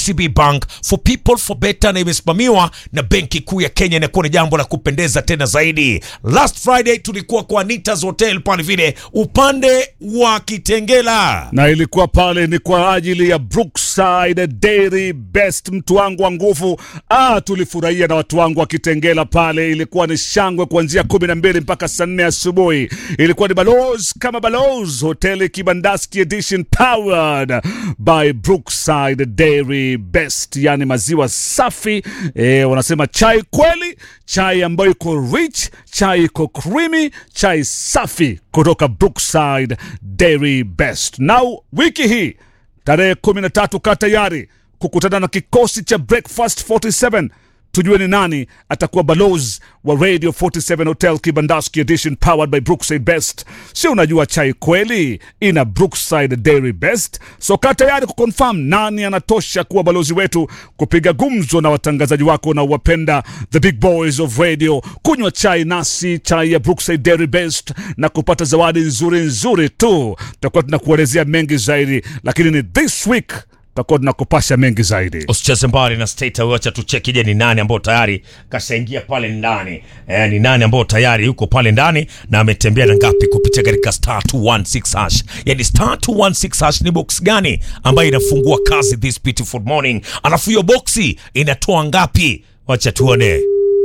KCB Bank for people for better, na imesimamiwa na Benki Kuu ya Kenya. Inakuwa ni jambo la kupendeza tena zaidi. Last Friday tulikuwa kwa Anita's Hotel pale vile upande wa Kitengela. na ilikuwa pale ni kwa ajili ya Brookside Dairy Best, mtu wangu wa nguvu. Ah, tulifurahia na watu wangu wa Kitengela pale, ilikuwa ni shangwe kuanzia kumi na mbili mpaka saa nne asubuhi. Ilikuwa ni Balozi kama Balozi hoteli Kibandaski edition powered by Brookside Dairy Best, yani maziwa safi eh, wanasema chai kweli, chai ambayo iko rich, chai iko creamy, chai safi kutoka Brookside Dairy Best. Now wiki hii tarehe 13 kaa tayari kukutana na kikosi cha Breakfast 47 tujue ni nani atakuwa balozi wa Radio 47 Hotel Kibandaski Edition powered by Brookside Best. Si unajua chai kweli ina Brookside Dairy Best, so kaa tayari kuconfirm nani anatosha kuwa balozi wetu, kupiga gumzo na watangazaji wako na uwapenda the big boys of radio, kunywa chai nasi, chai ya Brookside Dairy Best na kupata zawadi nzuri nzuri tu. Tutakuwa tunakuelezea mengi zaidi, lakini ni this week tutakuwa tunakupasha mengi zaidi. Usicheze mbali na state, wacha tucheki, je, ni nani ambao tayari kashaingia pale ndani eh, ni nani ambao tayari yuko pale ndani na ametembea na ngapi kupitia katika star 216 hash. Yani star 216 hash ni box gani ambayo inafungua kazi this beautiful morning, alafu hiyo boxi inatoa ngapi? Wacha tuone.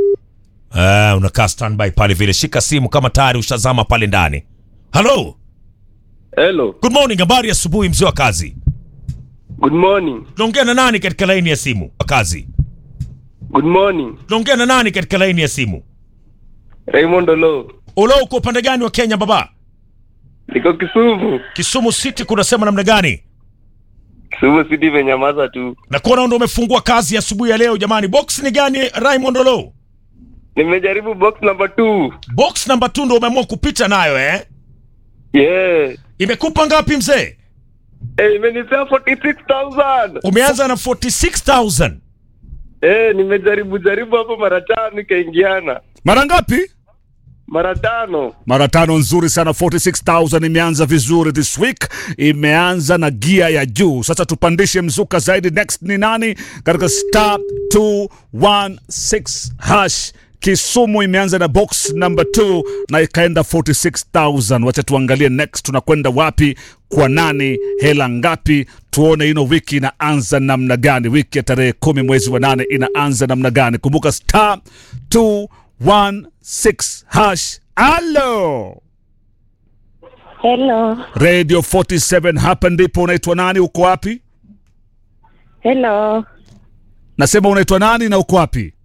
Ah, unakaa standby pale vile, shika simu kama tayari ushazama pale ndani. Hello, Hello. good morning, habari ya asubuhi mzee wa kazi. Good morning. Tunaongea na nani katika laini ya simu wa kazi? Good morning. Tunaongea na nani katika laini ya simu? Raymond Olo. Ulo, uko upande gani wa Kenya baba? Niko Kisumu. Kisumu City kunasema namna gani? Kisumu City imenyamaza tu. Na kuona ndo umefungua kazi asubuhi ya leo jamani. Box ni gani Raymond Olo? Nimejaribu box number 2. Box number 2 ndo umeamua kupita nayo eh? Yeah. Imekupa ngapi mzee? Eh, imenipea 46,000. Umeanza na 46000. Eh, nimejaribu jaribu hapo mara tano ikaingiana. Mara ngapi? Mara tano. mara tano nzuri sana 46000 imeanza vizuri this week imeanza na gia ya juu sasa tupandishe mzuka zaidi next ni nani katika star 216 hash kisumu imeanza na box number 2 na ikaenda 46000 wacha tuangalie next tunakwenda wapi kwa nani hela ngapi tuone ino wiki inaanza namna gani wiki ya tarehe kumi mwezi wa nane inaanza namna gani kumbuka star 216 hash alo Hello. radio 47 hapa ndipo unaitwa nani uko wapi Hello. nasema unaitwa nani na uko wapi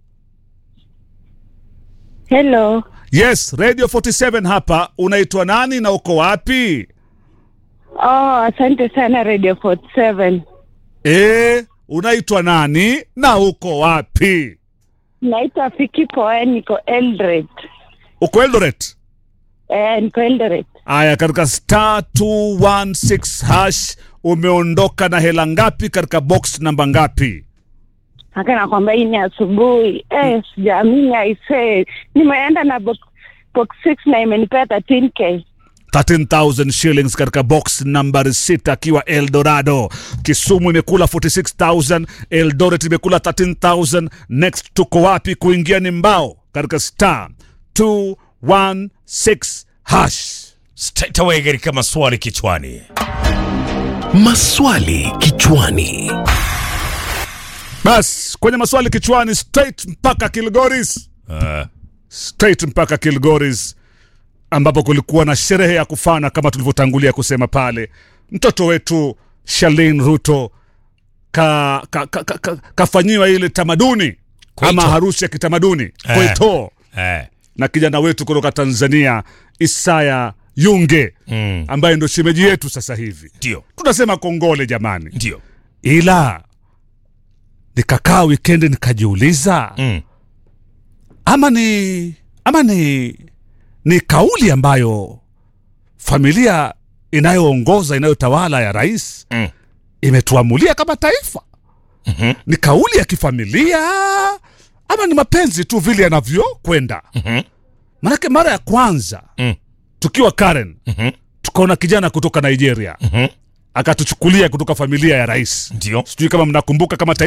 Hello. yes radio 47 hapa unaitwa nani na uko wapi Oh, asante sana Radio 47. e, unaitwa nani na uko wapi Naitwa Fiki Poe, niko Eldoret. uko eldoret Eh, niko Eldoret. aya katika star 216 hash umeondoka na hela ngapi katika box namba ngapi Haka nakwambia hii ni asubuhi. Eh, sijaamini aisee. Nimeenda na box, box 6 na imenipea 13k. 13000 shillings katika box nambari 6 akiwa eldorado kisumu imekula 46000 eldoret imekula 13000 next tuko wapi kuingia ni mbao katika star 216 hash Straight away katika maswali kichwani. Maswali kichwani. bas kwenye maswali kichwani straight mpaka kilgoris Uh, straight mpaka kilgoris ambapo kulikuwa na sherehe ya kufana kama tulivyotangulia kusema pale mtoto wetu shalin ruto ka, ka, ka, ka, ka, kafanyiwa ile tamaduni Kwaito. ama harusi ya kitamaduni kwaito eh, na kijana wetu kutoka tanzania isaya yunge mm, ambaye ndo shemeji yetu sasa hivi ndio tunasema kongole jamani ndio. ila nikakaa wikendi nikajiuliza Mm. ama ni ama ni ni kauli ambayo familia inayoongoza inayotawala ya rais Mm. imetuamulia kama taifa Mhm. ni kauli ya kifamilia ama ni mapenzi tu vile yanavyokwenda Mhm. manake mara ya kwanza Mm. tukiwa karen Mhm. tukaona kijana kutoka nigeria Mhm. akatuchukulia kutoka familia ya rais Ndio. sijui kama mnakumbuka kama